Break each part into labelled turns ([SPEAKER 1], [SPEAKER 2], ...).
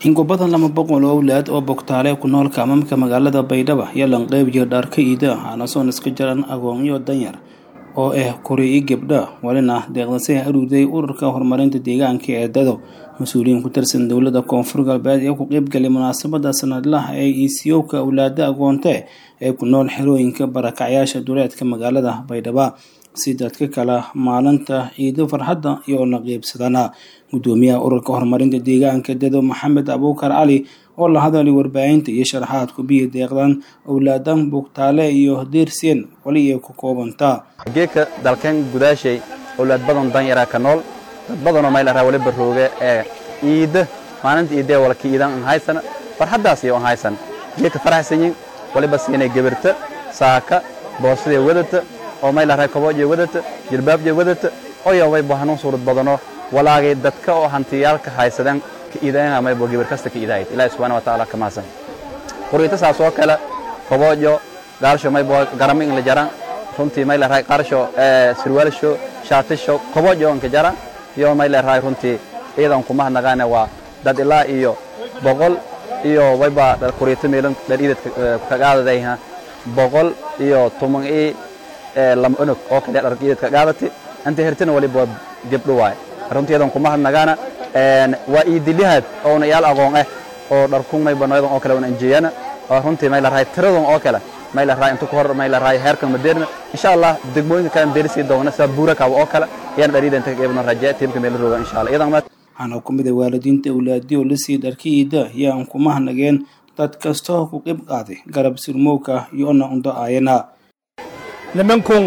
[SPEAKER 1] in ku badan lama boqol oo awlaad oo bogtaale ku nool kaamamka magaalada baydhabo iyo lanqeybiyo dhaarka iida hanasoon iska jaran agoonyo danyar oo ah kori i gabdha walina deeqdasay aruuday ururka horumarinta deegaanka ee dado mas-uuliyiin ku tirsan dowlada koonfur galbeed ee ku qeybgalay munaasabada sanadlaha ee iisiyowka awlaada agoonte ee ku nool xerooyinka barakacyaasha duleedka magaalada baydhabo si dadka kale maalinta ciido farxadda iyo la qeybsadana gudoomiyaha ururka horumarinta deegaanka dado maxamed abuukar cali oo la hadalay warbaahinta iyo sharaxaad kubiya deeqdan awlaadan bugtaale iyo diirseen wali ay ku koobantaa
[SPEAKER 2] geedka dalkeen gudaashay awlaad badan danyaraa ka nool dad badanoo mayl araa waliba rooge ee iida maalinta iidee walka iidan an haysan farxaddaas iyo an haysan geedka faraxsanyin waliba siinay gebirta saaka boosadee wadata oo mayl araa kabooje wadata jilbaabje wadata oyo wayba hanuun suurad badano walaagay dadka oo hantiyaalka haysadeen ka iidayan maybo gebir kasta ka iidahayd ilaahi subxaana watacaala ka mahadsan quriyta saas oo kale kaboojo gaalsho maybo garami in la jaran runtii may leerahay qarsho sirwaalsho shaatisho koboojo onka jara iyo may leerahay runtii ciidan kuma hadnaqaane waa dad ilaa iyo boqol iyo wayba kuriyto meelan dhar iidad kagaadadayha boqol iyo tuman i lama onog oo kale dhar iidad kagaadati anta hertina waliba gebdho waaye runtii ciidan kuma hadnaqaana waa iidilihaad oona yaal aqoon ah oo dharkun mayba nooyadan oo kale wana anjeeyana oo runtii may leerahay tiradan oo kale may la raay inta ku hor may la raay heerkan madeerna insha Allah degmooyinka kale deersi doona sida buura ka oo kale yaan dhariida inta qeybna rajaa tiimka meel rooga insha Allah idan ma
[SPEAKER 1] waxaana ku mid ah waalidiinta awlaadii oo la sii dharkiida yaan kuma hanageen dad kastoo ku qeyb qaaday garab sirmowka iyo-na undo aayana
[SPEAKER 3] nimankun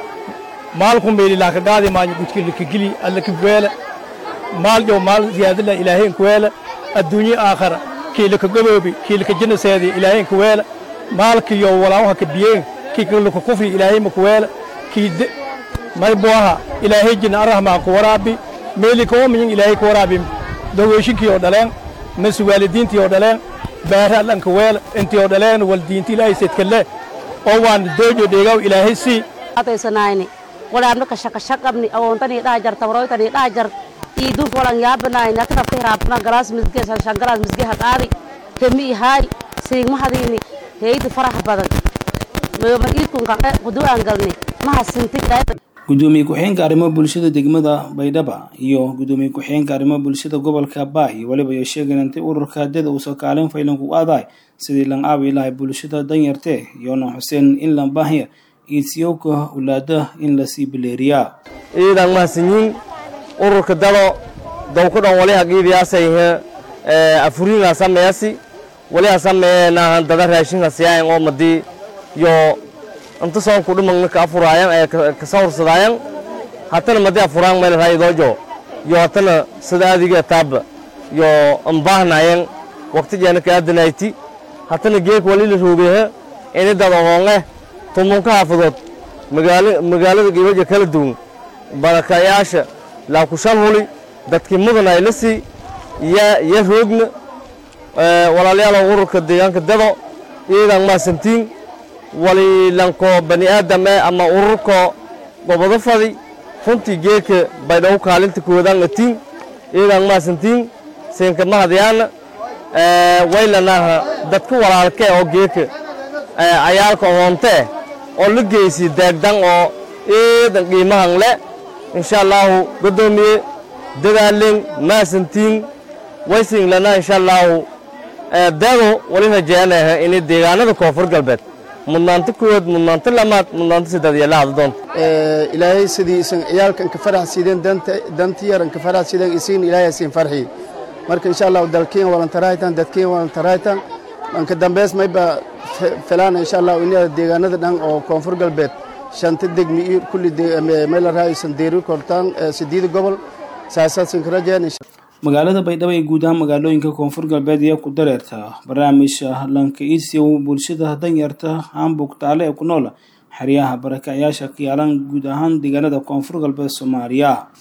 [SPEAKER 3] maalkun meeli laaka qaadi maanyo gudkili kigili alla kibweela maal yo maal ziyaadala ilaahayn kuweela adduunye aakhara kiila ka goboobi kiila ka jinaseedi ilaahayn kuweela maalkiyo walaawaha ka biyeen kii kalluka kufri ilaahay ma kuweela kii may booha ilaahay jina arahmaa ku waraabi meeli koomiyin ilaahay ku waraabi dogoyshinkii oo dhaleen masi waalidiintii oo dhaleen baara allanka weela intii oo dhaleen wal diinti ilaahay sedkalle oo waan doojo dheegaw ilaahay sii
[SPEAKER 4] ataysanayni walaabna ka shaqashaqabni awoontanii dhaha jar tabroytanii dhaha jar iidun walan yaabanayni akrabta hiraabna galaas misge shan galaas misgeha qaadi remi ihaay siigmahadiini heydi farax badan
[SPEAKER 1] gudoomiye ku-xeenka arrimo bulshada degmada baydhaba iyo gudoomiye ku-xeenka arrimo bulshada gobolka baahi waliba ay sheegeen intay ururka dada uusoo kaalin faylan ku aaday sidii lan aabi lahay bulshada danyartee iyona xuseen in lan baahya iisiyowka ulaada in lasii bileeriyaa
[SPEAKER 5] ciidan mahadsanyiin ururka dado dowku dhan wali hagiibiyaasayhe afuriinga sameeyasi wali asameeyeenahan dada raashinka siyaayan oo madii yo inta soonku dhimagna ka afuraayan ee ka sawirsadaayan hatana madii afuraan meel raayidoojo yo hatana sida adiga taaba yo ambaahnayan waqti jeena ka aadanayti hatana geek wali la roogeeha ini dad ohoonge tumunka haafadood magaala magaalada gibaja kala duwan barakayaasha laakushan huli dadkii mudan ay la sii ya ya roogna walaalayaal ururka deegaanka dado iyadan maasantiin walilanko bani aadam eh ama ururko gobodo fadi runtii geeka baydhawo kaalinta koodan atiin iyadan maasantiin siinka mahadyaana waylanaha dadka walaalke oo geeka cayaalka hoonte oo la geysi daagdan oo iidan qiimahan le insha allaahu godoomiye dadaalen maasantiin waysin lana insha allaahu dado wali rajeyanaha inay deegaanada koonfur galbeed mudnaanto koowaad mudnaanto lamaad mudnaanto saddeed iyo lahada doonta
[SPEAKER 6] ilaahay sidii isan ciyaalkan ka farax sideen danti yaran ka farax sideen isin ilaahay isin farxi marka insha allahu dalkiin walan taraytan dadkiin walan taraytan manka dambeys mayba filaan insha allahu inada deegaanada dhan oo koonfur galbeed shanta degmi iyo kulli meel raaysan deeri kortaan sideed gobol saasaasin ka rajeen
[SPEAKER 1] magaalada baydhabo ee guud ahaan magaalooyinka koonfur galbeed ayaa ku dareerta barnaamijka lanka iisiyow bulshada danyarta hambugtaale ee ku nool xeryaha barakacyaasha ka yaalan guud ahaan deegaanada koonfur galbeed soomaaliya